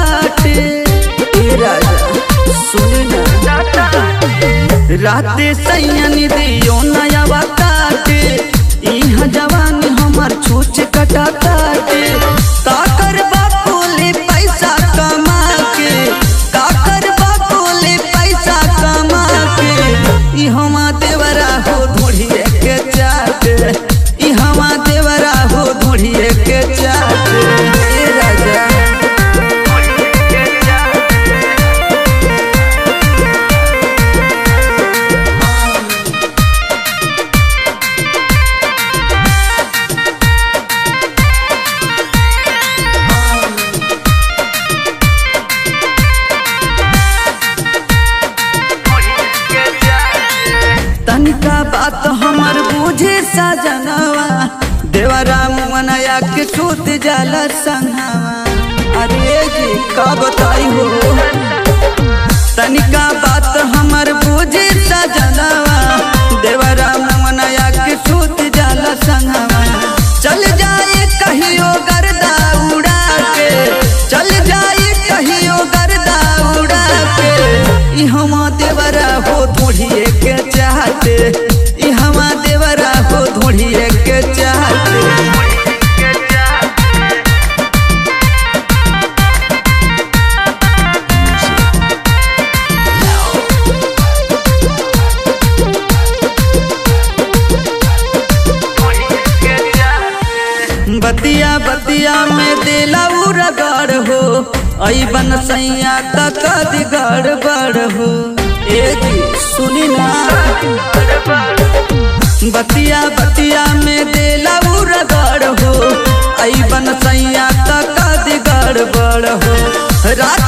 काटे ए राजा सुन ना राते सैयन दियो नया काटे इहाँ जवानी हमार छूछ कटा काटे काकर बापोले पैसा कमा के काकर बापोले पैसा कमा के ई हमा देवरा हो धोड़िए के चाटे ई हमा देवरा हो धोड़िए के चाटे ए राजा तनिका बात हमर बूझे सजनवा देवरा मुअनया के सूत जाला संगवा अरे जी का बताई हो तनिका बात हमर बूझे सजनवा देवरा मुअनया के सूत जाला संगवा चल जाए कहियो गर्दा उड़ा के चल जाए कहियो गर्दा उड़ा के ई हमा देवरा हो धोड़िए के चाहते ई हमा देवरा हो धोड़िए के चाहते बतिया बतिया में दिला रगड़ हो आई बन सैया तक दिगड़ बड़ हो ए जी सुनी ना बतिया बतिया में दिला रगड़ हो आई बन सैया तक दिगड़ बड़ हो रात